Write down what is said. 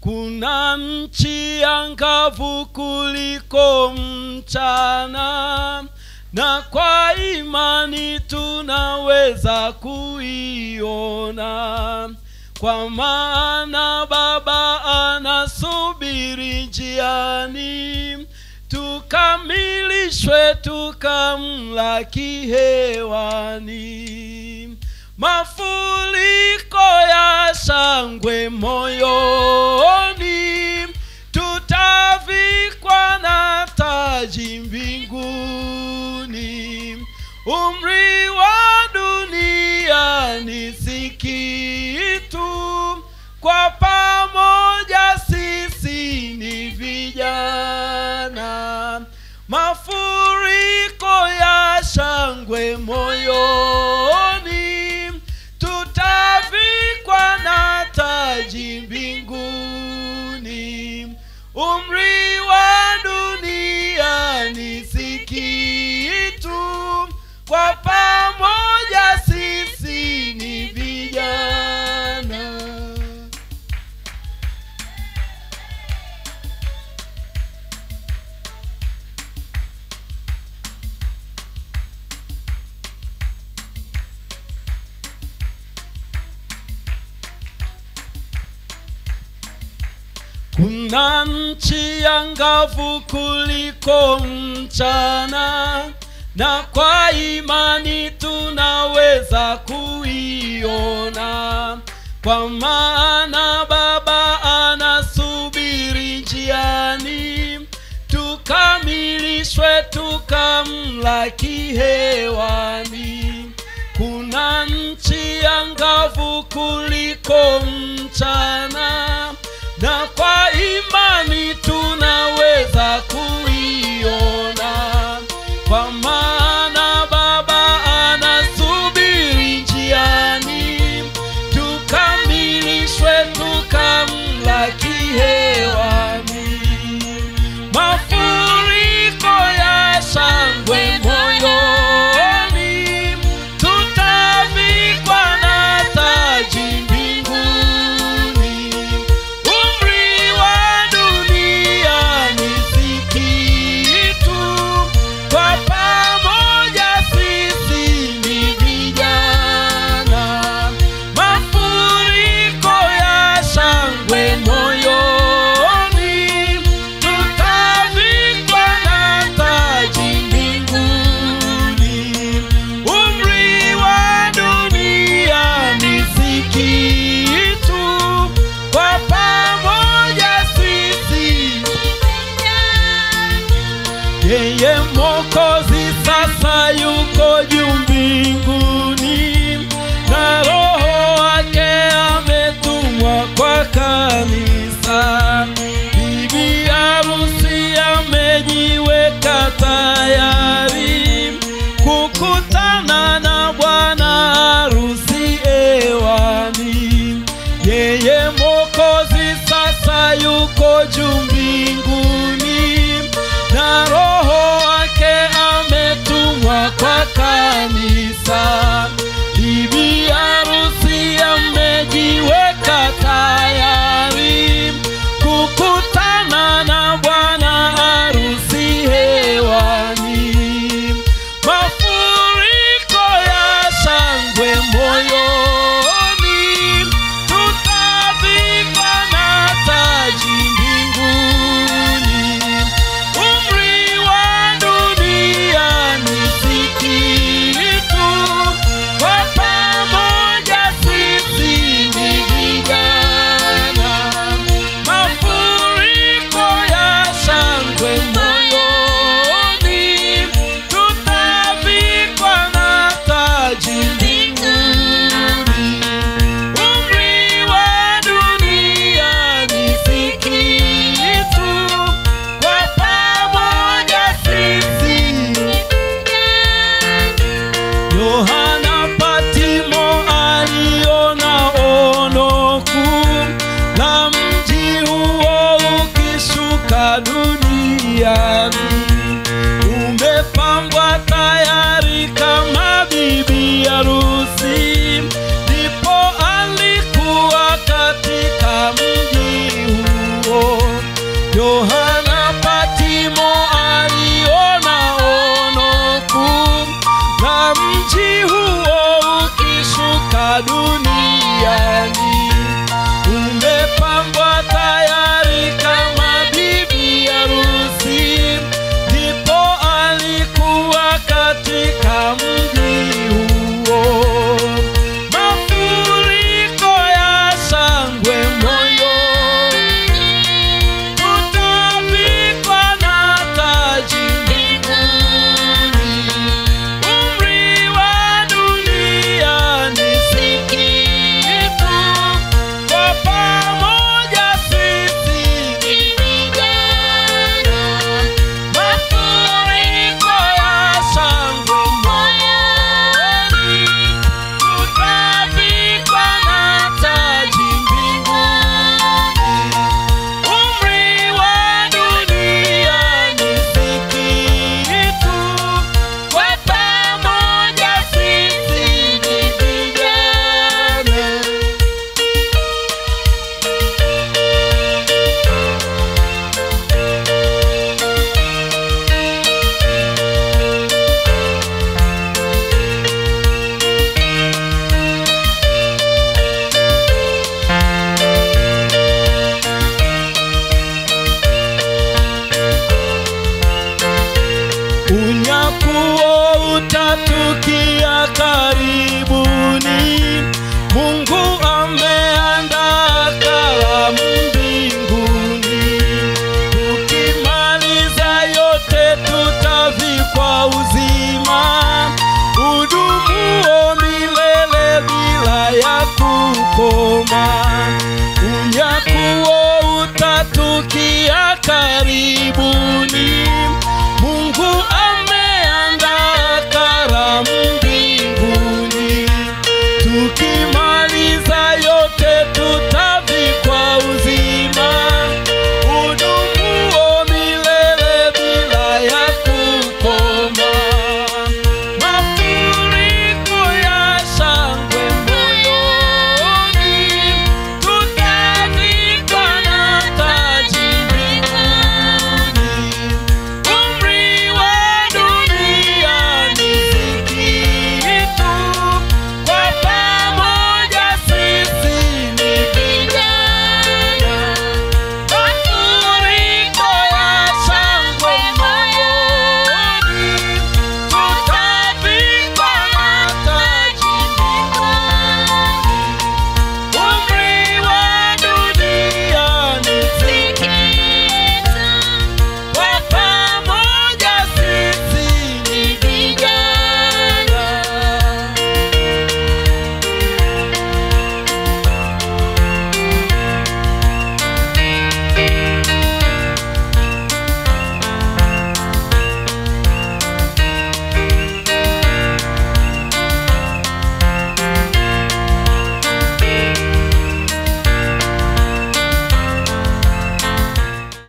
kuna nchi angavu kuliko mchana na kwa imani tunaweza kuiona kwa maana baba anasubiri njiani tukamilishwe tukamlaki hewani mafuriko ya shangwe moyoni tutavikwa na taji mbinguni umri wa dunia ni si kitu kwa pamoja sisi ni vijana mafuriko ya shangwe moyoni tutavikwa na taji mbinguni umri wa dunia ni si kitu kwa pamoja sisi ni vijana kuna nchi angavu kuliko mchana na kwa imani tunaweza kuiona kwa maana baba anasubiri njiani tukamilishwe tukamlaki hewani kuna nchi angavu kuliko mchana na kwa imani tunaweza kuiona kwa maana baba anasubiri njiani tukamilishwe tukamlaki hewani mafuriko ya shangwe moyoni tutavikwa na taji mbinguni umri wa dunia ni si kitu kwa pamoja sisi ni vijana mafuriko ya shangwe moyoni tutavikwa na taji mbinguni umri wa dunia ni si kitu kwa pamoja sisi yeye mokozi sasa yuko juu mbinguni na roho wake ametumwa kwa kanisa bibi harusi amejiweka tayari kukutana na bwana harusi ewani yeye mokozi sasa yuko juu mbinguni na roho wake ametumwa kwa kanisa bibi harusi amejiweka tayari kukutana na bwana harusi hewani mafuriko ya shangwe moyoni tutavikwa na taji mbinguni umri wa dunia ni si kitu kwa pamoja sisi ni vijana mafuriko ya shangwe moyoni tutavikwa na taji mbinguni umri wa dunia ni si kitu kwa pamoja sisi Yohana Patimo aliona ono kuu la mji huo ukishuka duniani, umepambwa tayari kama bibi harusi, ndipo alikuwa katika mji huu karibuni. Mungu ameandaa karamu mbinguni. Tukimaliza yote tutavikwa uzima udumuo milele bila ya kukoma. Unyakuo utatukia karibuni.